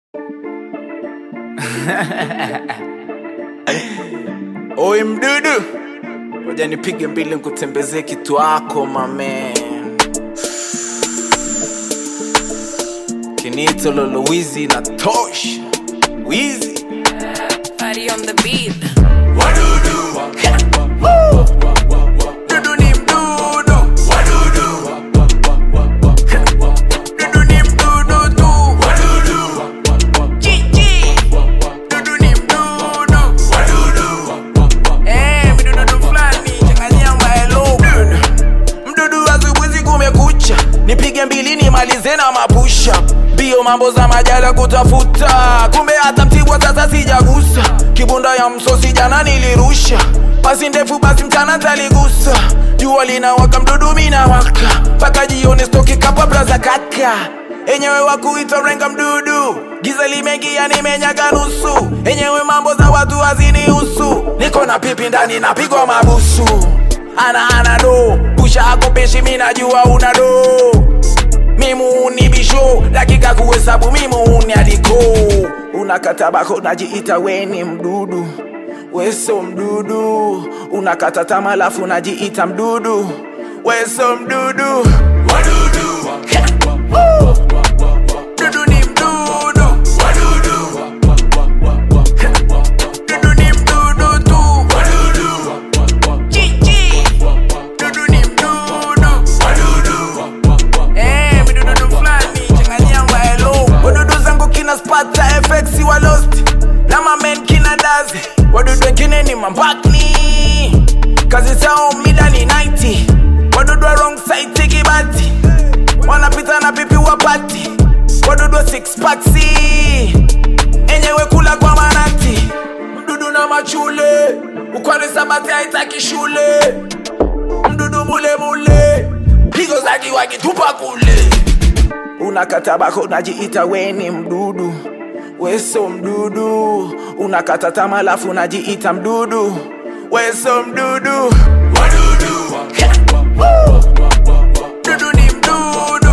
Oi mdudu, ngoja nipige mbili nikutembezee kitu wako mamen. Kinito lolo wizi na tosh wizi Party on the beat. Dudu ni mdudu Dudu ni mdudu tu Chichi Dudu ni mdudu Eh, mdudu fulani changanyia maelo Mdudu asubuhi kumekucha Nipige mbili nimalize na mapusha Bio mambo za majala kutafuta Kumbe hata mtibwa sasa sijagusa Kibunda ya msosi jana nilirusha Pasi ndefu basi mchana taligusa Jua linawaka mdudu mina waka Paka jioni stoki kapa braza kaka Enyewe wakuita renga mdudu Giza limeingia nimenyaga nusu Enyewe mambo za watu hazinihusu Niko na pipi ndani napigwa mabusu Ana ana do Pusha ako peshi mina jua una do Mimuni bisho dakika kuhesabu mimuni aliko Unakata bako najiita weni mdudu Weso mdudu Unakata tama lafu najiita mdudu Weso mdudu Dudu ni mdudu Dudu ni mdudu tu Chichi Dudu ni mdudu Eh, midududu fulani changanyia maelo wadudu zangu kina spata fx wa lost na mamen kina dazi wadudu wengine ni mambakni kazi zao mida ni 90 wadudu wa wrong side kibati wanapita na pipi wapati wadudu wa six paksi enyewe kula kwa manati mdudu na machule ukwani sabati haitaki shule mdudu mule mule pigo zaki wakitupa kule unakata bako najiita weni mdudu weso mdudu unakata tama lafu najiita mdudu weso mdudu Dudu ni mdudu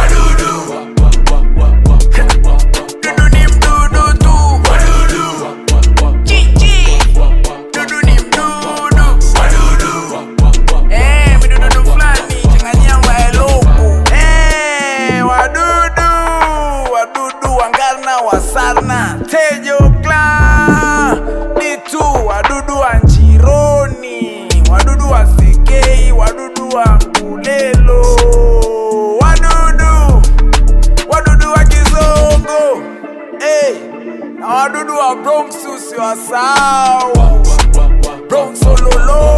Dudu ni mdudu tu Chichi Dudu ni mdudu Eh, midududu fulani changanyia maeloko Eh, wadudu wadudu wangarna wasarna tejo kla ditu wadudu wa njironi wadudu wa sekei wadudu wa kulelo wadudu wadudu wa kizongo eh, na wadudu wa bronx usiwasahau bronx ololo